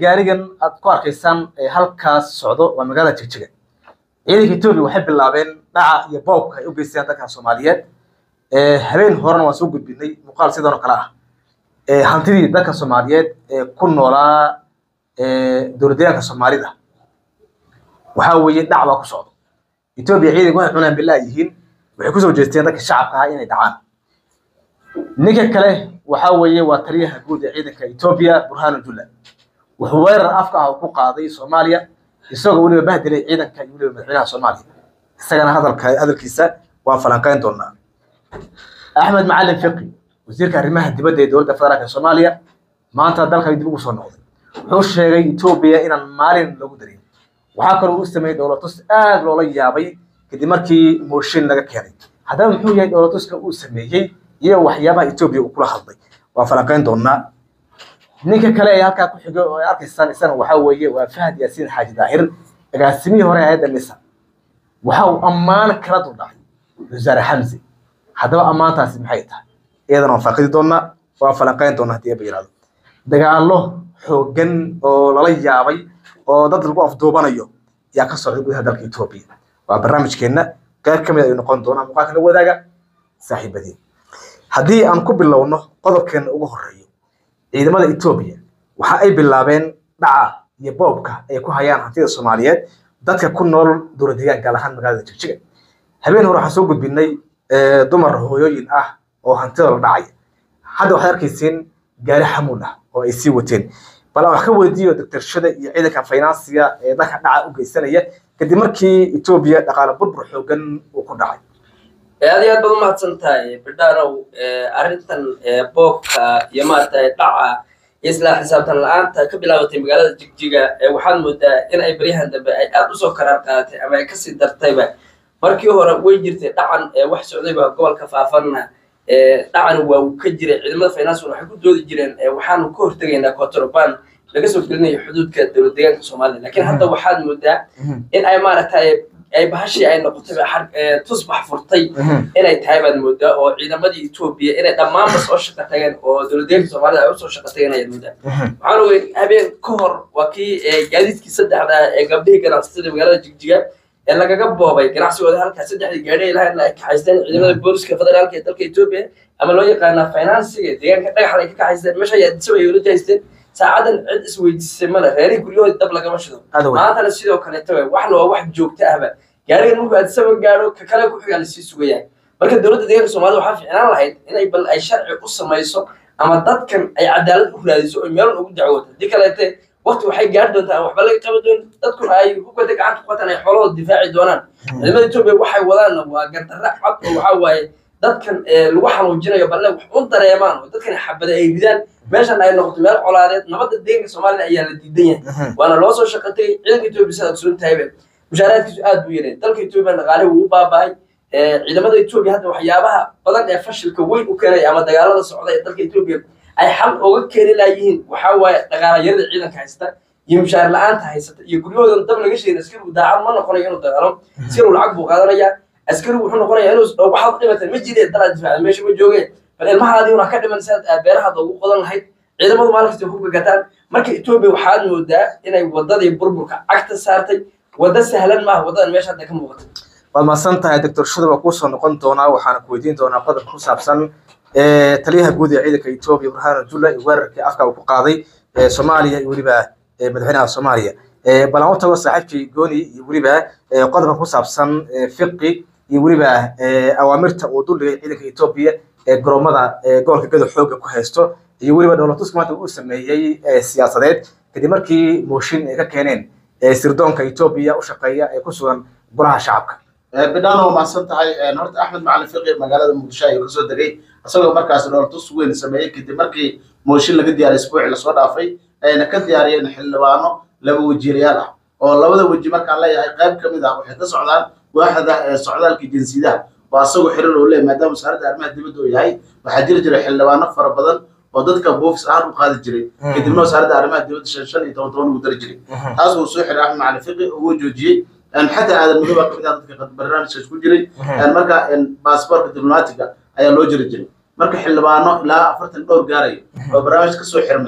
gaarigan aad ku arkaysaan ee halkaas socdo waa magaalada jigjiga ciidanka etoobiya waxay bilaabeen dhaca iyo boobka ay u geysteen dadka soomaaliyeed habeen horena waan soo gudbinay muuqaal sidan oo kale ah hantidii dadka soomaaliyeed ee ku noolaa dowladdeegaanka soomaalida waxaa weeye dhac baa ku socdo etoobiya ciidanka waxay cunaan bilaa yihiin waxay kusoo jeesteen dadka shacabka ah inay dhacaan ninka kale waxaa weeye waa taliyaha guud ee ciidanka etoobiya burhanu jula wuxuu weerar afka ah ku qaaday soomaaliya isagoo weliba bahdilay ciidanka iyo weliba madaxweynaha soomaaliya isagana hadalka hadalkiisa waan falanqeyn doonaa axmed macalin fiqi wasiirka arrimaha dibadda ee dowladda federaalka soomaaliya maanta dalka dib ugu soo noqday wuxuu sheegay etoobiya inaan maalin lagu darin waxaa kaloo u sameeyey dowlatus aad loola yaabay kadib markii mooshin laga keenay haddaba muxuu yahay dowlatuska uu sameeyey iyo waxyaabaha etoobiya uu kula hadlay waan falanqeyn doonaa ninka kale ee halkaa ku xigo oo ay arkaysaan isana waxaa weeye waa fahad yaasiin xaaji daahir agaasimihii hore hayadda nisa waxa uu ammaan kala duldhacay wasaare xamse haddaba ammaantaasi maxay tahay iyadana waan faaqidi doonaa waan falanqeyn doonaa haddii aba yihahdo dagaallo xooggan oo lala yaabay oo dad lagu afduubanayo yaa ka socday gudaha dalka etoobiya waa barnaamijkeenna qayb ka mid ayuu noqon doonaa muuqaalka la wadaaga saaxiibadii haddii aan ku bilowno qodobkeena ugu horeeyo ciidamada etoobiya waxa ay bilaabeen dhaca iyo boobka ay ku hayaan hantida soomaaliyeed dadka ku nool dowlad deegaan gaar ahaan magaalada jigjiga habeen hore waxaan soo gudbinay dumar hooyooyin ah oo hantida la dhacaya hadda waxaad arkaysiin gaari xamuul ah oo ay sii wateen bal aan wax ka weydiiyo doctorshada iyo ciidanka finansiga ee dalka dhaca u geysanaya kadib markii etoobiya dhaqaale burbur xoogan uu ku dhacay aad iyo aad baad umahadsan tahay bidhaanow arrintan boobka iyo maaragtay dhaca iyo isla xisaabtan la-aanta ka bilaabatay magaalada jigjiga waxaad moodaa in ay baryahan dambe ay aad usoo karaar qaadatay ama ay kasii dartayba markii hore way jirtay dhacan wax socdayba gobolka faafanna dhacan waa uu ka jiray ciidamada financial waxay ku doodi jireen waxaanu ka hortegaynaa contraband laga soo gelinayo xuduudka dowlad deegaanka soomaliya lakiin hadda waxaad moodaa in ay maaragtay ay bahashii ay noqotay tusbax furtay inay tahay baad moodaa oo ciidamadii etoobiya inay dhammaanba soo shaqa tageen oo dowladdeeganka soomaalida ay usoo shaqa tageen ayaad moodaa waxaan ogey habeen ka hor waa kii gaadiidkii saddexda ee gabdhihii ganacsatada magaalada jigjiga ee lagaga boobay ganacsigooda halkaa saddexdii gaadhi ay lahayn ay kaxaysteen ciidamada booliska federaalka ee dalka etoobiya ama loo yaqaanaa finansiga deegaanka dhagaxda ay ka kaxaysteen meesha ayaa disaba ay ula jahaysteen saacadan cid isweydiisay male reerihii guryahoodii dab lagama shido maantana sidoo kaleeto wey waxna waa wax joogto ahba gaarigan markuu addisaba gaadho ka kale ku xigaa lasii sugayaa marka dowladda deegaanka soomaalida waxaa fiicnaan lahayd inay bal ay sharci u samayso ama dadkan ay cadaalad u raadiso oo meelan ugu dacwooto haddii kaleete waqti waxay gaari doontaa aan waxba laga qaban doonin dadkuna ay hubkada gacanta ku qataan ay xoolahooda difaaci doonaan ciidamada etoobiya waxay wadaanna waa gardarra cad oo waxaa waaye dadkan lagu xanuujinayo balle wax u dareemaan oo dadkan xabada ay ridaan meeshan ay noqoto meel colaadeed nabadda deeganka soomaalida ayaa la diidan yahay waana loo soo shaqa tegay ciidanka etoobiya sidaad ogsoon tahaybe mushaaraadkiisu aad buu yareen dalka etoobiya dhaqaale wuu u baaba'ay ciidamada etoobiya hadda waxyaabaha badan ee fashilka weyn u keenay ama dagaalada socda ee dalka etoobiya ay xal ooga keeni laayihiin waxaa waaye dhaqaalayarada ciidanka haysta iyo mushaar la-aanta haysata iyo guryahoodan dab laga sheegin askarigu daacad ma noqonayo inuu dagaalo askarigu lacag buu qaadanayaa askarigu wuxuu noqonayaa inuu waxaad dhimatan ma jireen dalaad difaaca meesha ma joogeen bal ilmahaadii una ka dhiman sidaad beerahaada ugu qodan lahayd ciidamadu maalinkasta hubka gataan marka etoobiya waxaad moodaa inay wadadii burburka cagta saartay wadda sahlan maaha waddadan meesha hadda ka muuqata waad mahadsan tahay doctor shada waa kuusoo noqon doonaa waxaana ku weydiin doonaa qodob ku saabsan taliyaha guud ee ciidanka etoobiya burhanu jula iyo weerarkii afka uu ku qaaday soomaaliya iyo weliba madaxweynaha soomaaliya bal aan u tago saaxiibkii gooni iyo weliba qodobka ku saabsan fiqi iyo weliba awaamirta uu duldhigay ciidanka etoobiya ee garoomada gobolka gado xooga ku haysto iyo weliba dowlatuska maanta uu sameeyey siyaasadeed kadib markii mooshin ay ka keeneen sirdoonka etoobiya u shaqeeya ee ku sugan golaha shacabka bidhaano waa mahadsan tahay horta axmed macalin fiqi magaalada muqdisho ayuu kasoo degay isagoo markaas dhoolatus weyn sameeyey kadib markii mooshin laga diyaariyay isbuuci lasoo dhaafay ayna ka diyaariyeen xildhibaano laba wajiirayaal ah oo labada weji markaan leeyahay qayb ka mid ah waxay ka socdaan waaxda socdaalka jinsiyadaha oo asagoo xiriir uu leeyahay maadaama wasaaradda arrimaha dibadda uu yahay waxaa jiri jiray xildhibaano fara badan oo dadka boofis ahaan u qaadi jiray kadibna wasaaradda arrimaha dibadda shan shan iyo toban toban ugu dari jiray taas uu soo xiray axmed macalin fiqi uu joojiyey xataa aadan madow baa kamid ah dadka barnaamijkaas ku jiray marka baasboorka diblomaatiga ayaa loo jiri jiray marka xildhibaano ilaa afartan dhowr gaarayo oo barnaamij kasoo xirmay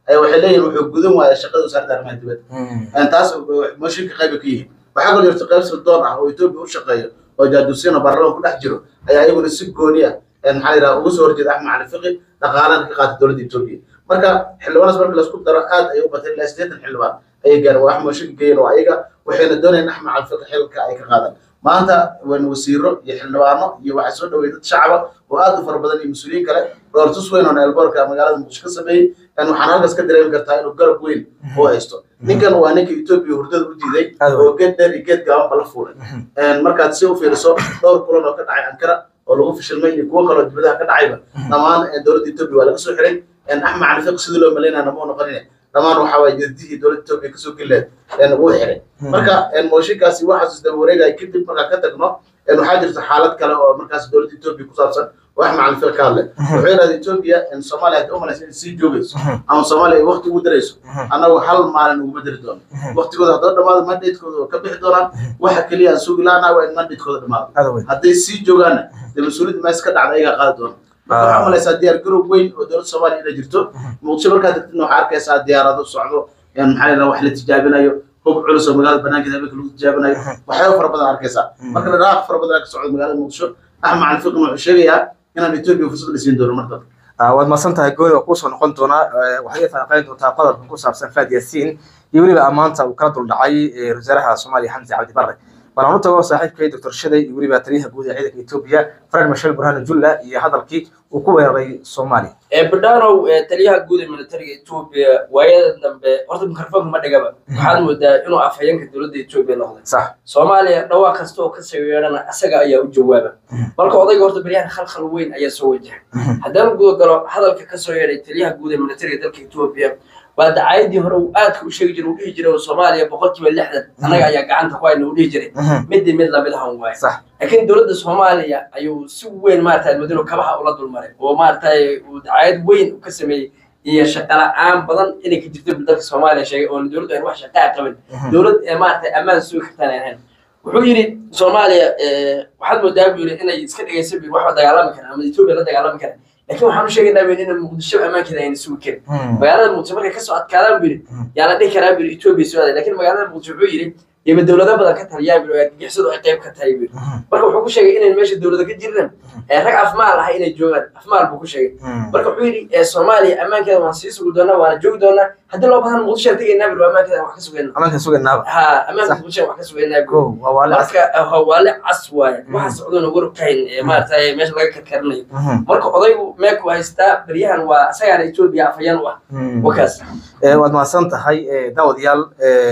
ayaa waxay leeyihin wuxuu gudan waaya shaqada wasaaradda arrimaha dibadda taas mooshinka qayba ka yihiin waxaa kaloo jirta qayb sirdoon ah oo etoobiya u shaqeeyo oo jaaduusiina baarlamaanka ku dhex jiro ayaa iyaguna si gooni ah maxaa la yidhaha uga soo horjeeda axmed cali fiqi dhaqaalana ka qaata dowladda etoobiya marka xildhibaanaas marka laisku daro aad ayay u batay ilaa siddeetan xildhibaan ayay gaareen waa mooshinka geeyeen oo ayaga waxayna doonayaan axmed cali fiqi xilka ay ka qaadaan maanta wan wasiiro iyo xildhibaano iyo waxaa soo dhaweeyay dad shacaba oo aad u fara badan iyo mas-uuliyiin kale dhoortus weyn oo neelboorka magaalada muqdisho ka sameeyey waxaan halkaas ka dareemi kartaa inuu garab weyn oo haysto ninkan waa ninka etoobiya hurdada u diiday oo geed dheer iyo geed gaaban bala fuulay markaad si u fiiriso dhowr kulan oo ka dhacay ankara oo lagu fishilmay iyo kuwo kaloo dibadaha ka dhacayba dhammaan dowladda etoobiya waa laga soo xiray axmed cali fiq sidii loo malaynaya nama u noqonine dhammaan waxaa waye jadidihii dowladda etoobiya kasoo geleed wuu xiray marka mooshinkaasi waxaas daba wareegaya kadib markaan ka tagno waxaa jirta xaalad kale oo markaas dowladda etoobiya ku saabsan oo axmed cali fiq ka hadlay wuxuu yidhahda etoobiya soomaaliya hadda umalaysa inay sii joogayso ama soomaaliya ay wakti ugu darayso annagu hal maalin uguma dari doono waktigooda haddoo dhamaado mandatekooda oo ka bixi doonaan waxa keliya aan sugi lahanaa waa in mandatekooda dhamaado hadday sii joogaanna dee mas-uuliyadda mees ka dhacda ayagaa qaadi doona marka waxaa malaysaa diyaar garow weyn oo dowladda soomaaliya inay jirto muqdisho markaa tagtidna waxaa arkaysaa diyaarado socdo maxaa la wax la tijaabinayo hub culus oo magaalada banaankeeda habeenka lagu tijaabinayo waxyaaba fara badan arkaysaa marka dhaqaaq fara badan ka socdo magaalada muqdisho axmed cali fiqin wuxuu sheegayaa inaan etoobiya fursad la siin doono mar dambe waad mahadsan tahay gooni waa kuusoo noqon doonaa waxay falanqeyn doontaa qodobkan ku saabsan faad yaasiin iyo weliba ammaanta uu kala duldhacay wasaaraha soomaaliya xamse cabdi barre walaan u tago saaxiibkay doctor shaday iyo weliba taliyaha guud ee ciidanka etoobiya fred mashel burhanu julla iyo hadalkii uu ku weeraray soomaaliya badhanow taliyaha guud ee militariga etoobiya waayada dambe horta mikrofoonka ma dhigaba waxaad moodaa inuu afhayeenka dowladda etoobiya noqday sax soomaaliya dhawaaq kasta oo kasoo yeedhana asaga ayaa u jawaaba marka odayga horta beryahan khalkhal weyn ayaa soo wajahay haddaan guda galo hadalka kasoo yeedhay taliyaha guud ee militariga dalka etoobiya waa dacaayadii hore uu aadka u sheegi jiray uu dhihi jiray oo soomaaliya boqolkiiba lixdan annaga ayaa gacanta ku hayna uu dhihi jiray midii mid lamid ahan waaye sax laakiin dowladda soomaaliya ayuu si weyn maarata madino kabaha ula dulmaray oo maaragtay uu dacaayad weyn u ka sameeyey iyo shaqala-aan badan inay ka jirto dalka soomaaliya sheegay oona dowladdu aan wax shaqaa qabin dowlad ee maaragtay ammaan sugi kartaan aan ahayn wuxuu yidhi soomaaliya waxaad moodaa buu yidhi inay iska dhegaysa buu waxba dagaalami karaan ama etoobiya la dagaalami karaan laakiin waxaan u sheegaynaa buu in muqdisho ammaankeeda ayna sugi karin magaalada muqdisho markay kasoo adkaadaan buu yidhi yaa la dhihi karaa buu yidhi etoobiya soo aaday laakiin magaalada muqdisho wuxuu yidhi yaba dowlado badan ka taliyaan buu argagixisadu ay qayb ka tahay buu marka wuxuu ku sheegay inayn meesha dowlada ka jirin rag afmaal ah inay joogaan afmaal buu ku sheegay marka wuxuu yidhi soomaaliya ammaankeeda waan sii sugi doonaa waana joogi doonaa haddii loo bahan muqdisho aan tegaynaa buu ammaankeeda wax ka sugayna amaanka sugaynaaba ha ammaanka muqdisho wax ka sugaynaa buu ko waa waale marka hawaale cas waaye waxa socdona war kahayn maaragtay meesha laga karkarinayo marka odaygu meeku haystaa beryahan waa isagaana etoobiya afhayaan u ah wakaas waad mahadsan tahay daawadayaal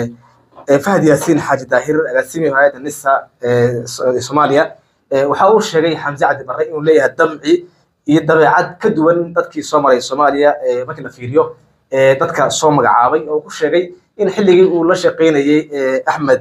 fahad yaasiin xaaji daahir agaasimihi hay-adda nisa ee soomaaliya waxa uu sheegay xamse cabdi barre inuu leeyahay damci iyo dabeecad ka duwan dadkii soo maray soomaaliya markii la fiiriyo dadka soo magacaabay oo ku sheegay in xilligii uu la shaqaynayey axmed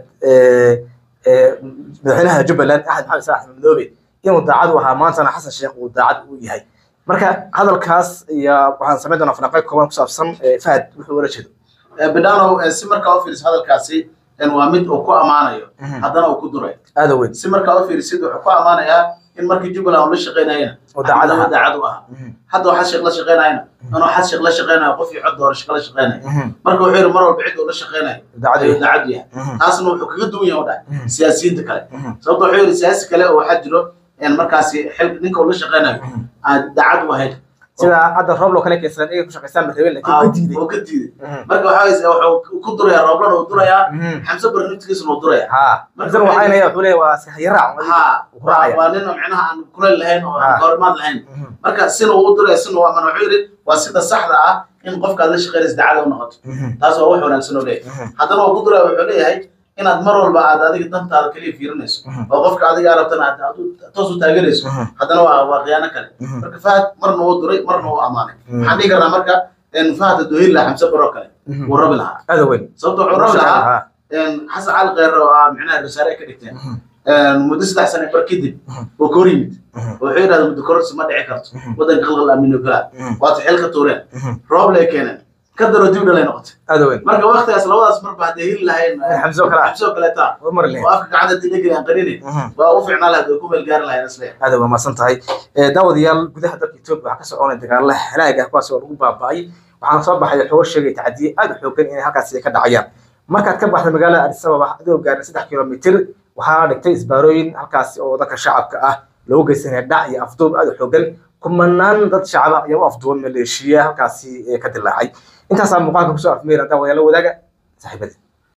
madaxweynaha jubbaland axmed maxamed saalax madoobe inuu daacad u ahaa maantana xasan sheekh uu daacad u yahay marka hadalkaas iyo waxaan samayn doonaa falanqeyn kooban ku saabsan fahad wuxuu ula jeedo bidhanow si markaa u fiiriso hadalkaasi waa mid uu ku ammaanayo haddana uu ku duray aada weyn si markaa u fiirisid wuxuu ku ammaanayaa in markii jubbaland uu la shaqaynayena oo daacad ahaa. daacad u ahaa hadda waxaa sheekh la shaqaynayana inuu xad sheekh la shaqaynayo qof iyo cod doora shaqo la shaqaynayo marka wuxuu yidhi mar walba cid uu la shaqaynayo daacad ayuu weyn daacad yahay taasna wuxuu kaga duwan yahay u dhahay Mhm. siyaasiyiinta kale sababta wuxuu yidhi siyaasi kale oo waxaa jiro markaasi xil ninka uu la shaqaynayo aan daacad u ahayn sida hadda roob loo kale keensadaan iyaga ku shaqaystaan barreebeen laakiin ka diiday oo ka diiday marka waxaa waye wuxuu ku durayaa rooblana uu durayaa xamse barre naftigiisana uu durayaa ha markan waxaynaya wuxuu leeyahay waa si hayaraac ha ku raacaya waa nin oo micnaha aan kuleyl lahayn oo Ha. aan kahorimaad lahayn marka sina uu duraya sina uu amana wuxuu yidhi waa sida saxda ah in qofkaad la shaqaynaysa daacada u noqoto taas waa wax wanaagsan oo leeyahay haddana waa ku duraya wuxuu leeyahay inaad mar walba aad adiga dantaada kaliya fiirinayso oo qofka adiga aad rabtana aad aad u- toos u taageerayso haddana waa waa khiyaano kale marka fahad marna uu duray marna uu amaanay waxaan dhihi karnaa marka in fahad hadduu heli lahaa xamse baroo kale wuu rabi lahaa aada weyn sababta wuxuu rabi lahaa xasan cali kheyre oo ah micnaha rasaare ay ka dhigteen muddo saddex sane bar kadib oo ka hor yimid wuxuu yidhahda muddo kororsi ma dhici karto waddanka qalqal amino galaa waata xeel ka tuureen roob lay keeneen ka daro dib dhalay noqotay aada weyn marka waktigaas labadaas marba hadday heli lahayn xamse oo kale ah xabsoo kaleeta oo mari oo lahayn afka gacanta dilageli aan qarinin waa u fiicnaa lahayd oo ku meel gaari lahayn isle aada waa mahadsan tahay daawadayaal gudaha dalka etoobiya waxaa ka soconaya dagaalo halaag ah kuwaas oo lagu baaba'ay waxaana soo baxay xogo sheegay tacdiye aad u xoogan inay halkaasi ka dhacayaan markaad ka baxda magaalada addis ababa adigoo gaarin saddex kilomitir waxaa dhigtay isbaarooyin halkaasi oo dadka shacabka ah loogu geysanaya dhac iyo afduub aad u xoogan kumanaan dad shacaba ayaa u afduuban maleeshiya halkaasi ka dilaacay intaasaa muuqaalka kusoo afmeera hadaa wadaala wadaaga saaxiibadii